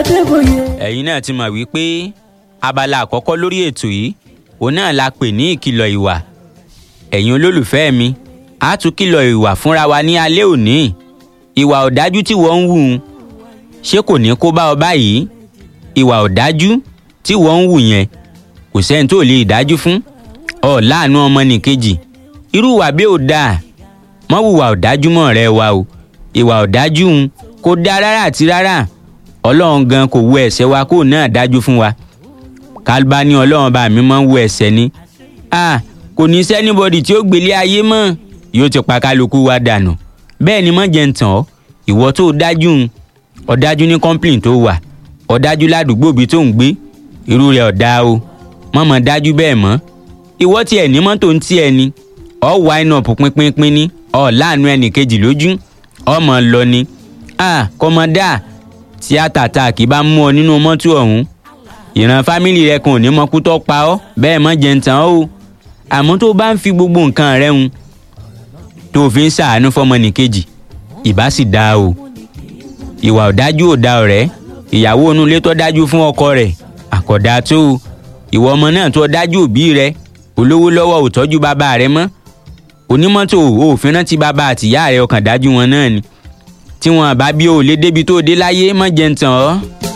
adébóyè. ẹ̀yin náà ti mọ̀ wípé abala àkọ́kọ́ lórí ètò yìí òun náà la pè ní ìkìlọ̀ ìwà ẹ̀yin olólùfẹ́ mi a tún kìlọ̀ ìwà fúnra wa ní alẹ́ òní ìwà ọ̀dájú tí wọ́n ń wù ú ṣé kò ní kó bá ọ báyìí ìwà ọ̀dájú tí wọ́n ń wù yẹn kò sẹ́ni tó lè dájú fún ọ láàánú ọmọnìkejì irú ìwà bí ò dáa mọ́ wùwà ọ̀dájú mọ́ ọ̀rẹ́ wa o ìwà ọ̀dájú ń kò dáa rárá àti rárá ọlọ́run gan kò wo ẹ̀ṣẹ̀ wa kó náà dájú fún wa kálbá ní ọlọ́run bá mi máa ń wo ẹ̀ṣẹ̀ ni ah kò ní sẹ́nibọ́dì tí ó gbélé ayé mọ́ yóò ti pa kálukú wa dànù bẹ́ẹ̀ ni mọ́ jẹ́ ń tàn ọ́ ìwọ tó dájú ń ọ̀dájú ní complain tó wà ọ̀dájú ládùúgbò bíi tó ń gbé irú rẹ̀ ọ̀dá o mọ̀mọ́ dájú bẹ́ẹ̀ mọ́ ìwọ tiẹ̀ ní mọ́tò ń tiẹ̀ ni ọ̀ wáìnà pínpínpín ní ọ̀ láàánú ẹnì kejì lójú ọmọ lọ ni ah kọ́mọdá tíátà tá a kì í bá mú ọ nínú mọ́tò ọ̀hún ìran fámìlì rẹ kan ò ní mọ kú tó pa ọ́ bẹ́ẹ̀ mọ́ jẹ́ ń tàn ọ́ o àmọ́ tó bá ń fi gbogbo nǹkan rẹ hun tó fi ń ṣàánú fọmọnìkejì ìbá sì dáa o ìwà ọ̀dájú ò da ọ̀rẹ́ ìyàwó inú ilé tó dájú fún ọkọ rẹ̀ àkọ́dá tó o ìwọ ọmọ náà tó dájú òbí rẹ olówó lọ́wọ́ ò tọ́jú bàbá rẹ mọ́ onímọ́tò òfin rántí bàbá àtìyá rẹ ọkàn dájú wọn náà ni tí wọn bá bí o lè débi tó dé láyé mọ́ jẹ́ ń tàn ọ́.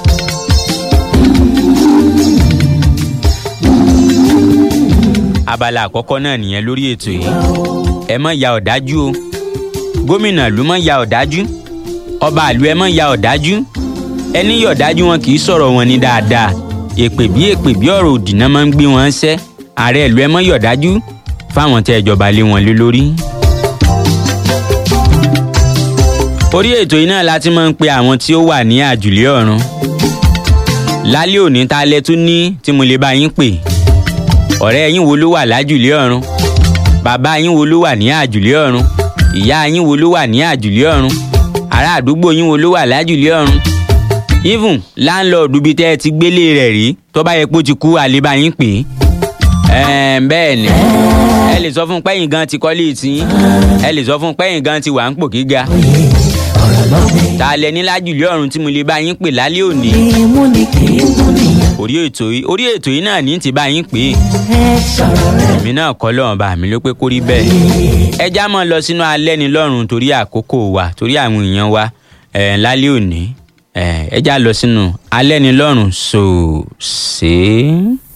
abala àkọ́kọ́ náà nìyẹn lórí ètò yìí ẹ mọ̀ ya ọ̀dájú o gómìnà ló mọ̀ ya ọ̀dájú ọba àlú ẹ mọ̀ ya ọ̀dájú ẹni yọ̀ ọ̀dájú wọn kì í sọ̀rọ̀ wọn ní dáadáa èpè bí èpè bí ọ̀rọ̀ òdì náà máa ń gbé wọn ṣẹ́ ààrẹ ìlú ẹ mọ̀ yọ̀ ọ̀dájú fáwọn tẹ́ ìjọba lé wọn lé lórí. orí ètò yìí náà láti máa ń pe àwọn tí ó wà ní àjùlé ọ̀run lálẹ́ òní ta lẹ tún ní tí mo lè bá yín pè ọ̀rẹ́ yín wo ló wà lájùlé ọ̀run bàbá yín wo ló wà ní àjùlé ọ̀run ìyá yín wo ló wà ní àjùlé ọ̀run ará àdúgbò yín wo ló wà lájùlé ọ̀run even láńlọ́ọ̀dù bíi tẹ́ ẹ ti gbélé rẹ̀ rí tó bá yẹ pé ó ti kú àlébá yín pè é bẹ́ẹ̀ ni ẹ lè sọ fún pẹ́yìn gan ti kọ́lé tí ẹ lè sọ fún pẹ́yìn gan ti wà ń pò gíga ta lẹ ní lájùlé ọ̀run tí mo lè bá yín pè lálẹ́ òní ìmú ni kì í mú nìyẹn. orí ètò yìí orí ètò yìí náà ní ti bá yín pè é ẹ sọ̀rọ̀ rẹ̀. èmi náà kọ́ lọ́rùn bá mi ló pé kó rí bẹ́ẹ̀. ẹ já mọ́ lọ sínú alẹ́ ni lọ́rùn torí àkókò wa torí àwọn èèyàn wa ẹ̀ lálẹ́ òní ẹ̀ ẹ já lọ sínú alẹ́ ni lọ́rùn sòsè.